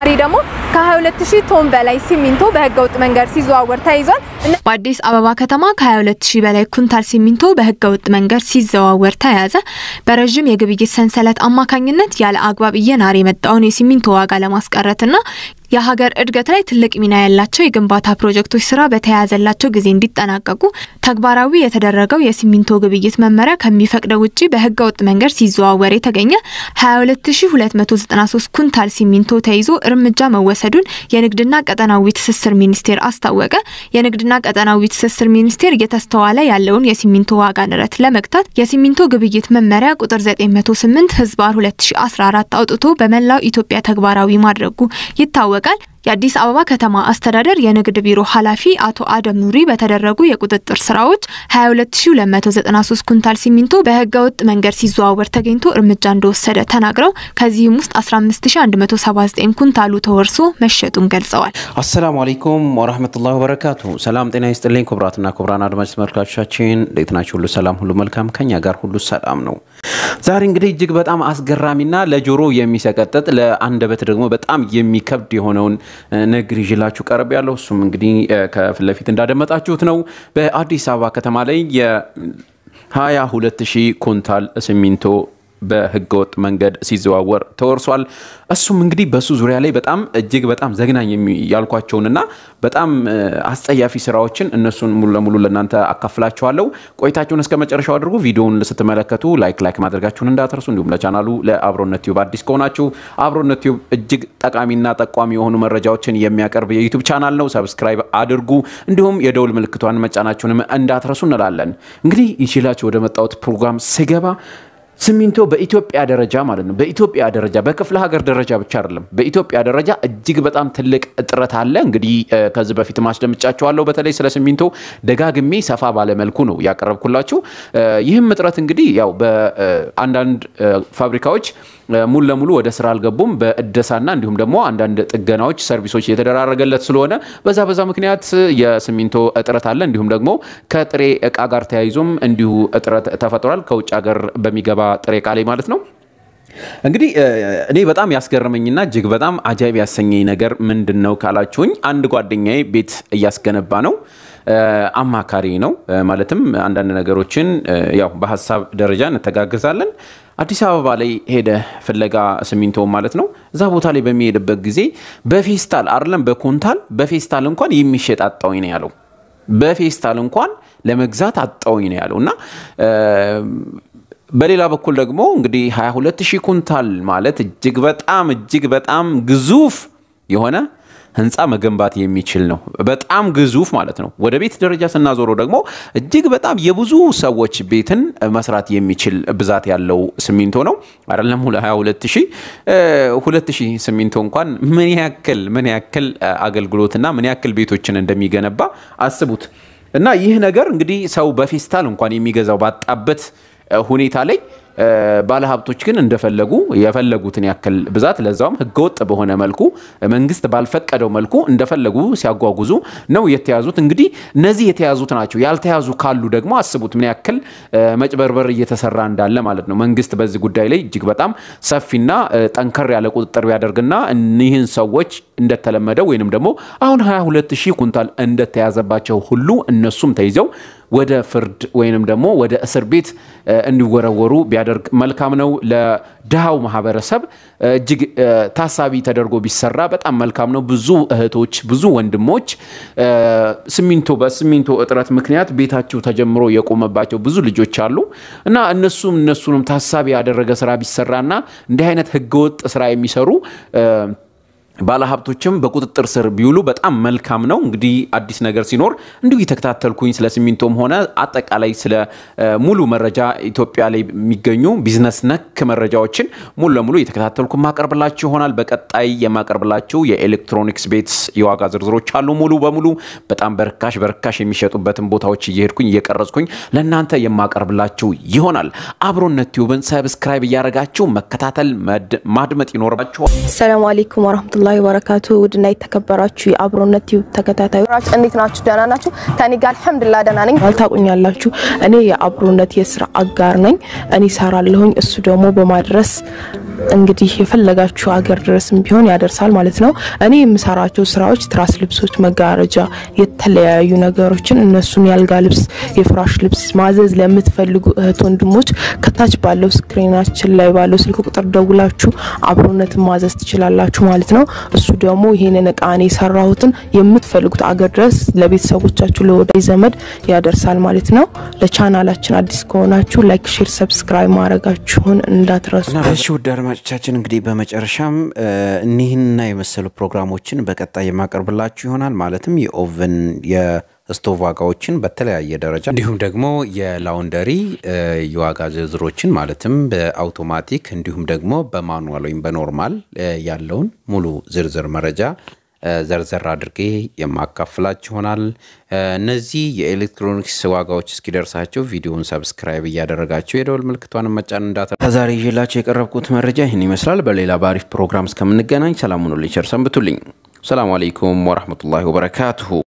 ዛሬ ደግሞ ከ22000 ቶን በላይ ሲሚንቶ በህገወጥ መንገድ ሲዘዋወር ተይዟል። በአዲስ አበባ ከተማ ከ22000 በላይ ኩንታል ሲሚንቶ በህገወጥ መንገድ ሲዘዋወር ተያዘ። በረዥም የግብይት ሰንሰለት አማካኝነት ያለ አግባብ እየናረ የመጣውን የሲሚንቶ ዋጋ ለማስቀረትና የሀገር እድገት ላይ ትልቅ ሚና ያላቸው የግንባታ ፕሮጀክቶች ስራ በተያያዘላቸው ጊዜ እንዲጠናቀቁ ተግባራዊ የተደረገው የሲሚንቶ ግብይት መመሪያ ከሚፈቅደው ውጭ በህገወጥ መንገድ ሲዘዋወር የተገኘ 22293 ኩንታል ሲሚንቶ ተይዞ እርምጃ መወሰዱን የንግድና ቀጠናዊ ትስስር ሚኒስቴር አስታወቀ። የንግድና ቀጠናዊ ትስስር ሚኒስቴር እየተስተዋለ ያለውን የሲሚንቶ ዋጋ ንረት ለመግታት የሲሚንቶ ግብይት መመሪያ ቁጥር 908 ህዝባር 2014 አውጥቶ በመላው ኢትዮጵያ ተግባራዊ ማድረጉ ይታወቃል። የአዲስ አበባ ከተማ አስተዳደር የንግድ ቢሮ ኃላፊ አቶ አደም ኑሪ በተደረጉ የቁጥጥር ስራዎች 22293 ኩንታል ሲሚንቶ በህገወጥ መንገድ ሲዘዋወር ተገኝቶ እርምጃ እንደወሰደ ተናግረው ከዚህም ውስጥ 15179 ኩንታሉ ተወርሶ መሸጡን ገልጸዋል። አሰላሙ አለይኩም ወራህመቱላሂ ወበረካቱ። ሰላም ጤና ይስጥልኝ ክቡራትና ክቡራን አድማጭ ተመልካቾቻችን እንዴት ናችሁ? ሁሉ ሰላም፣ ሁሉ መልካም፣ ከኛ ጋር ሁሉ ሰላም ነው። ዛሬ እንግዲህ እጅግ በጣም አስገራሚና ለጆሮ የሚሰቀጥጥ ለአንደበት ደግሞ በጣም የሚከብድ የሆነውን ንግግር ይዤላችሁ ቀርብ ያለው እሱም እንግዲህ ከፊት ለፊት እንዳደመጣችሁት ነው። በአዲስ አበባ ከተማ ላይ የ22 ሺህ ኩንታል ሲሚንቶ በህገወጥ መንገድ ሲዘዋወር ተወርሷል። እሱም እንግዲህ በሱ ዙሪያ ላይ በጣም እጅግ በጣም ዘግናኝ ያልኳቸውንና በጣም አስጸያፊ ስራዎችን እነሱን ሙሉ ለሙሉ ለእናንተ አካፍላችኋለሁ። ቆይታችሁን እስከ መጨረሻው አድርጉ። ቪዲዮውን ስትመለከቱ ላይክ ላይክ ማድረጋችሁን እንዳትረሱ። እንዲሁም ለቻናሉ ለአብሮነት ቲዩብ አዲስ ከሆናችሁ አብሮነት ቲዩብ እጅግ ጠቃሚና ጠቋሚ የሆኑ መረጃዎችን የሚያቀርብ የዩቱብ ቻናል ነው። ሰብስክራይብ አድርጉ። እንዲሁም የደውል ምልክቷን መጫናችሁንም እንዳትረሱ እንላለን። እንግዲህ ይችላችሁ ወደ መጣሁት ፕሮግራም ስገባ ሲሚንቶ በኢትዮጵያ ደረጃ ማለት ነው። በኢትዮጵያ ደረጃ በክፍለ ሀገር ደረጃ ብቻ አይደለም፣ በኢትዮጵያ ደረጃ እጅግ በጣም ትልቅ እጥረት አለ። እንግዲህ ከዚህ በፊት ማስደምጫቸዋለሁ። በተለይ ስለ ሲሚንቶ ደጋግሜ ሰፋ ባለመልኩ ነው ያቀረብኩላችሁ። ይህም እጥረት እንግዲህ ያው በአንዳንድ ፋብሪካዎች ሙሉ ለሙሉ ወደ ስራ አልገቡም። በእደሳና እንዲሁም ደግሞ አንዳንድ ጥገናዎች፣ ሰርቪሶች እየተደራረገለት ስለሆነ በዛ በዛ ምክንያት የሲሚንቶ እጥረት አለ። እንዲሁም ደግሞ ከጥሬ እቃ ጋር ተያይዞም እንዲሁ እጥረት ተፈጥሯል። ከውጭ ሀገር በሚገባ ጥሬ እቃ ላይ ማለት ነው። እንግዲህ እኔ በጣም ያስገረመኝና እጅግ በጣም አጃይብ ያሰኘኝ ነገር ምንድን ነው ካላችሁኝ፣ አንድ ጓደኛዬ ቤት እያስገነባ ነው። አማካሪ ነው። ማለትም አንዳንድ ነገሮችን ያው በሀሳብ ደረጃ እንተጋገዛለን። አዲስ አበባ ላይ ሄደ ፍለጋ ሲሚንቶ ማለት ነው። እዛ ቦታ ላይ በሚሄድበት ጊዜ በፌስታል አይደለም በኮንታል በፌስታል እንኳን የሚሸጥ አጣውኝ ነው ያለው። በፌስታል እንኳን ለመግዛት አጣውኝ ነው ያለው እና በሌላ በኩል ደግሞ እንግዲህ 22 ሺህ ኩንታል ማለት እጅግ በጣም እጅግ በጣም ግዙፍ የሆነ ህንፃ መገንባት የሚችል ነው። በጣም ግዙፍ ማለት ነው። ወደ ቤት ደረጃ ስናዞረው ደግሞ እጅግ በጣም የብዙ ሰዎች ቤትን መስራት የሚችል ብዛት ያለው ሲሚንቶ ነው። አይደለም 22 ሺህ ሁለት ሺህ ሲሚንቶ እንኳን ምን ያክል ምን ያክል አገልግሎትና ምን ያክል ቤቶችን እንደሚገነባ አስቡት። እና ይህ ነገር እንግዲህ ሰው በፌስታል እንኳን የሚገዛው ባጣበት ሁኔታ ላይ ባለሀብቶች ግን እንደፈለጉ የፈለጉትን ያክል ብዛት ለዛውም ህገወጥ በሆነ መልኩ መንግስት ባልፈቀደው መልኩ እንደፈለጉ ሲያጓጉዙ ነው የተያዙት። እንግዲህ እነዚህ የተያዙት ናቸው። ያልተያዙ ካሉ ደግሞ አስቡት ምን ያክል መጭበርበር እየተሰራ እንዳለ ማለት ነው። መንግስት በዚህ ጉዳይ ላይ እጅግ በጣም ሰፊና ጠንከር ያለ ቁጥጥር ቢያደርግና እኒህን ሰዎች እንደተለመደው ወይንም ደግሞ አሁን 22 ሺህ ኩንታል እንደተያዘባቸው ሁሉ እነሱም ተይዘው ወደ ፍርድ ወይንም ደግሞ ወደ እስር ቤት እንዲወረወሩ ቢያደርግ መልካም ነው። ለድሃው ማህበረሰብ እጅግ ታሳቢ ተደርጎ ቢሰራ በጣም መልካም ነው። ብዙ እህቶች፣ ብዙ ወንድሞች ሲሚንቶ በሲሚንቶ እጥረት ምክንያት ቤታቸው ተጀምሮ የቆመባቸው ብዙ ልጆች አሉ እና እነሱም እነሱንም ታሳቢ ያደረገ ስራ ቢሰራና እንዲህ አይነት ህገወጥ ስራ የሚሰሩ ባለሀብቶችም በቁጥጥር ስር ቢውሉ በጣም መልካም ነው። እንግዲህ አዲስ ነገር ሲኖር እንዲሁ የተከታተልኩኝ ስለ ሲሚንቶም ሆነ አጠቃላይ ስለ ሙሉ መረጃ ኢትዮጵያ ላይ የሚገኙ ቢዝነስ ነክ መረጃዎችን ሙሉ ለሙሉ የተከታተልኩ ማቀርብላችሁ ይሆናል። በቀጣይ የማቀርብላችሁ የኤሌክትሮኒክስ ቤት የዋጋ ዝርዝሮች አሉ። ሙሉ በሙሉ በጣም በርካሽ በርካሽ የሚሸጡበትን ቦታዎች እየሄድኩኝ እየቀረጽኩኝ ለእናንተ የማቀርብላችሁ ይሆናል። አብሮነት ቲዩብን ሰብስክራይብ እያደረጋችሁ መከታተል ማድመጥ ይኖርባችኋል። ሰላም አለይኩም ወራህመቱላሂ ወራህመቱላሂ ወበረካቱ። ውድና የተከበራችሁ የአብሮነት ቲዩብ ተከታታዮች እንዴት ናችሁ? ደህና ናችሁ? ከኔ ጋር አልሐምዱሊላህ ደህና ነኝ። ታውቁኛላችሁ፣ እኔ የአብሮነት የስራ አጋር ነኝ። እኔ ሰራለሁኝ፣ እሱ ደግሞ በማድረስ እንግዲህ የፈለጋችሁ አገር ድረስም ቢሆን ያደርሳል ማለት ነው። እኔ የምሰራቸው ስራዎች ትራስ ልብሶች፣ መጋረጃ፣ የተለያዩ ነገሮችን እነሱን ያልጋ ልብስ፣ የፍራሽ ልብስ ማዘዝ ለምትፈልጉ እህት ወንድሞች ከታች ባለው ስክሪናችን ላይ ባለው ስልክ ቁጥር ደውላችሁ አብሮነትን ማዘዝ ትችላላችሁ ማለት ነው። እሱ ደግሞ ይሄንን እቃ እኔ የሰራሁትን የምትፈልጉት አገር ድረስ ለቤተሰቦቻችሁ ለወዳጅ ዘመድ ያደርሳል ማለት ነው። ለቻናላችን አዲስ ከሆናችሁ ላይክ፣ ሼር፣ ሰብስክራይብ ማድረጋችሁን እንዳትረሱ። እሺ ውድ አድማጮቻችን እንግዲህ በመጨረሻም እኒህንና የመሰሉ ፕሮግራሞችን በቀጣይ የማቀርብላችሁ ይሆናል። ማለትም የኦቨን የስቶቭ ዋጋዎችን በተለያየ ደረጃ እንዲሁም ደግሞ የላውንደሪ የዋጋ ዝርዝሮችን ማለትም በአውቶማቲክ እንዲሁም ደግሞ በማኑዋል ወይም በኖርማል ያለውን ሙሉ ዝርዝር መረጃ ዘርዘር አድርጌ የማካፍላችሁ ይሆናል። እነዚህ የኤሌክትሮኒክስ ዋጋዎች እስኪደርሳቸው ቪዲዮውን ሰብስክራይብ እያደረጋቸው የደወል ምልክቷን መጫን እንዳተ ከዛሬ ይዤላቸው የቀረብኩት መረጃ ይህን ይመስላል። በሌላ በአሪፍ ፕሮግራም እስከምንገናኝ ሰላም ሁኑልኝ፣ ቸር ሰንብቱልኝ። ሰላሙ አለይኩም ወረህመቱላሂ ወበረካቱሁ።